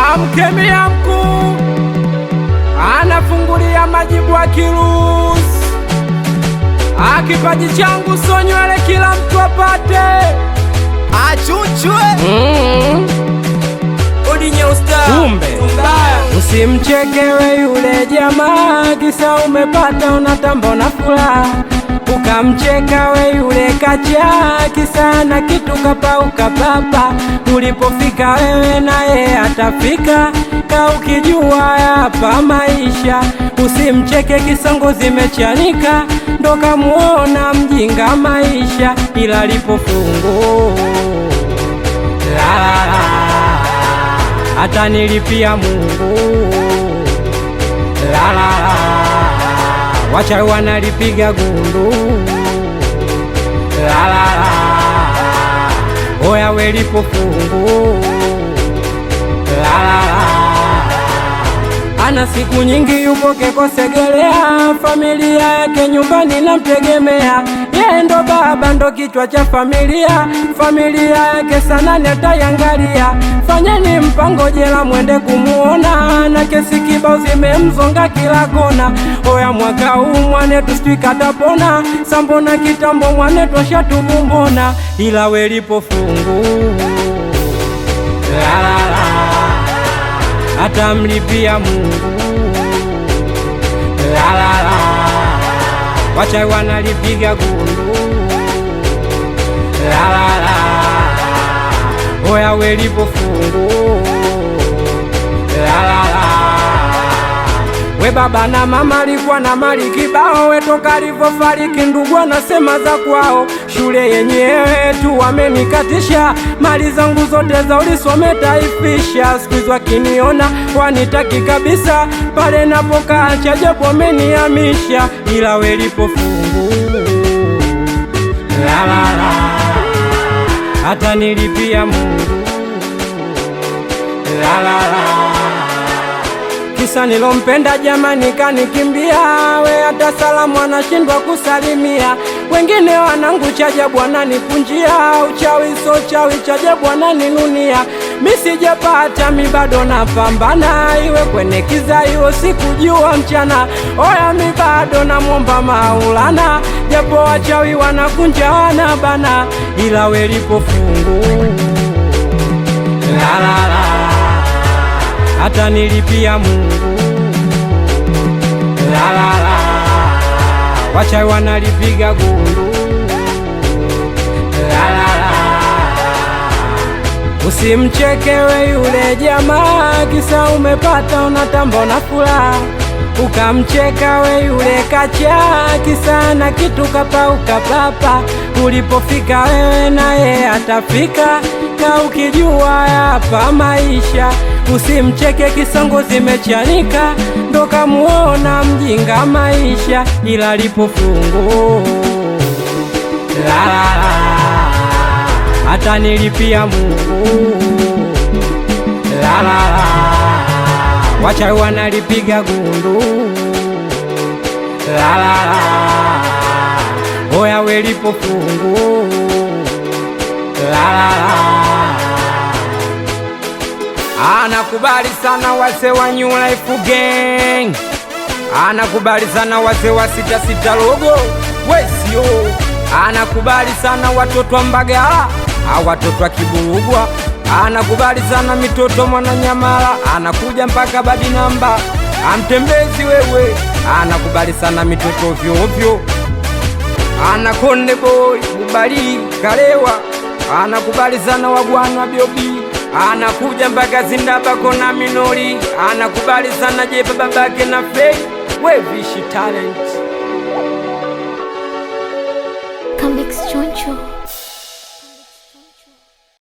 amkemia mkuu anafungulia majibu akiruhusu akipaji changu so nywele kila mtu apate achuchwe mm. odinye usta Kumbe. Usimchekewe yule jamaa, kisa umepata unatamba na furaha. Ukamcheka we yule kacha, kisa na kitu kapauka papa. Ulipofika wewe naye atafika, ka ukijua hapa maisha. Usimcheke kisongo zimechanika, ndo kamuona mjinga maisha, ila lipo fungu la la la hata nilipia Mungu la la la, wachawi wanalipiga gundu la la la, oya welipo fungu la la la, ana siku nyingi yupo Kekosegelea, familia yake nyumbani namtegemea, yeye ndo baba ndo kichwa cha familia, familia yake sana netayangalia. Fanyeni mpango jela mwende kumuona, na kesi kibao zimemzonga kila kona. Oya mwaka huu mwanetu sijui katapona, sambona kitambo mwanetu ashatubumbona, ila welipo fungu la la la atamlipia Mungu la la la, wachawi wanalipiga gundu la la la, oya welipo fungu la la la, we baba na mama alikuwa na mali kibao, we toka alivyofariki ndugu anasema za kwao, shule yenyewe tu wamenikatisha, mali zangu zote za ulisome taifisha, siku hizi wakiniona wanitaki kabisa, pale napokaa chajabu wamenihamisha, ila welipo fungu la la la, hata nilipia Mungu la la la kisa nilompenda jamani kanikimbia, we hata salamu anashindwa kusalimia. Wengine wanangu chaja bwana nipunjia, uchawi so chawi chaja bwana ninunia. Mi sijapata mi bado napambana, iwe kwenye kiza iwe sikujua mchana. Oya mi bado namwomba Maulana, japo wachawi wanakunja wanabana, ila welipo fungu la la la hata nilipia Mungu la la la, wachawi wanalipiga gundu la la la, usimchekewe yule jamaa, kisa umepata unatamba na furaha ukamcheka we yule kacha, kisa na kitu kapauka papa. Ulipofika wewe naye atafika, ka ukijua hapa maisha. Usimcheke kisongo zimechanika, ndo kamuona mjinga maisha, ila lipo fungu la la la, hata nilipia Mungu la la la wachawi wanalipiga gundu la la la, oya welipo fungu la la la. Anakubali sana wase wa New Life Gang, anakubali sana wase wa sita sita logo wesio, anakubali sana watoto wa Mbagala, a watoto wa Kiburugwa anakubali sana mitoto Mwananyamala, anakuja mpaka badi namba amtembezi wewe, anakubali sana mitoto ovyo ovyo, ana Konde Boy Bubali Kalewa, anakubali sana wagwana Biobi, anakuja mpaka Zindabako na Minori, anakubali sana Jepa babake na Fei Wevishi Talent Comics Choncho.